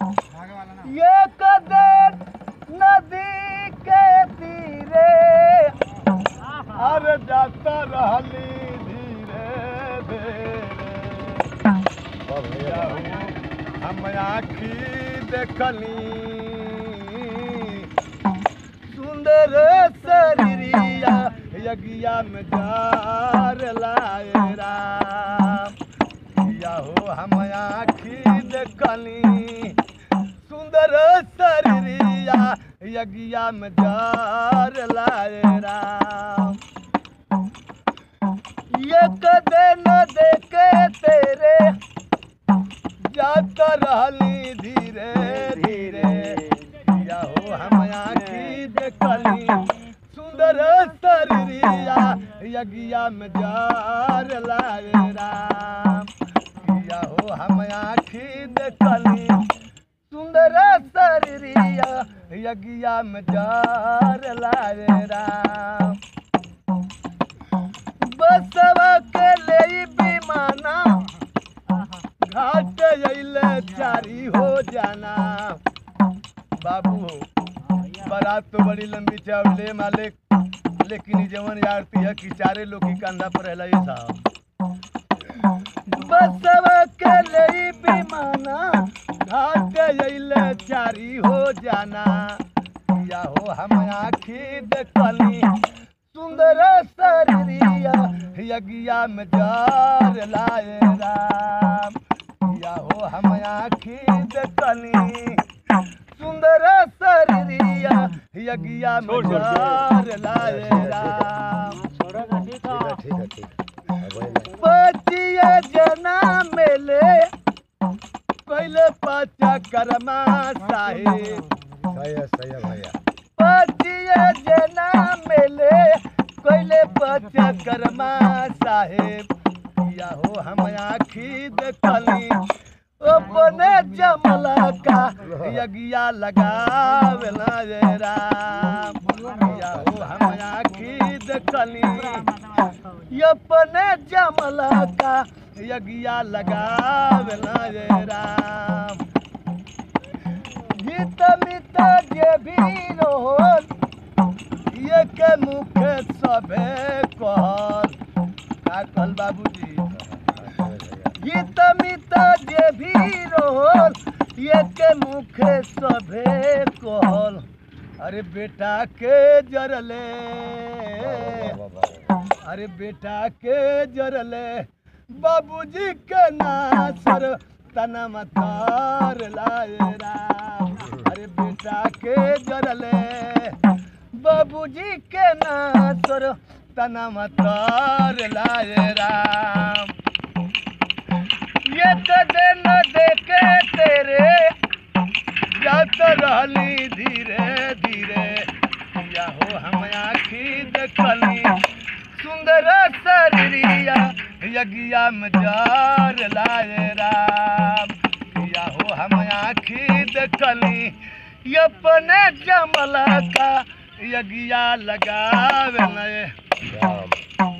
ये कदर नदी के तीरे अरे जाता रहली धीरे धीरे हम आखी देखली सुंदर शरीरिया यज्ञा में जार लाए राम या हो हम आखी देखली सुंदर शरीरिया यज्ञा में जार लाए राम ये कदे न देखे तेरे जाता रहली धीरे धीरे या हो हम आखी देखली सुंदर शरीरिया यज्ञा में जार लाए राम या हो हम आखी देखली सुंदर शरीरिया यज्ञा में जार लाए राम बसवा के ले विमाना घाट अइले चारी हो जाना बाबू बारात तो बड़ी लंबी चावले मालिक लेकिन ई जवन आरती है कि चारे लोग की कंधा पर रहला ये साहब बसवा के ले विमाना घाट अइले चारी हो जाना या हो हम आखी देखली सुंदर शरीरिया यज्ञा में जार लाए राम या हो हम आखी देखली सुंदर शरीरिया यज्ञा में जार लाए राम बचिए जना मेले पहले पाचा करमा साहेब पचिए जना मेले कोइले पचा करमा साहेब या हो हम आखी देखली अपने जमला का यज्ञा लगावेला रे राम या हो हम आखी देखली अपने जमला का यज्ञा लगावेला रे राम गीत मित जे भी रोल ये के मुखे सबे कहल का कहल बाबूजी गीत मित जे भी रोल ये के मुखे सबे कहल अरे बेटा के जरले अरे बेटा के जरले बाबूजी के नासर तना मतार लाए राम अरे बेटा के जरले बाबूजी के नासर तना मतार लाए राम ये कदे न देखे तेरे जात रहली धीरे धीरे या हो हम आखी देखली सुंदर शरीरिया यज्ञा में जार लाए राम या हो हम आखी देखली अपने जमला का यज्ञा लगावे नए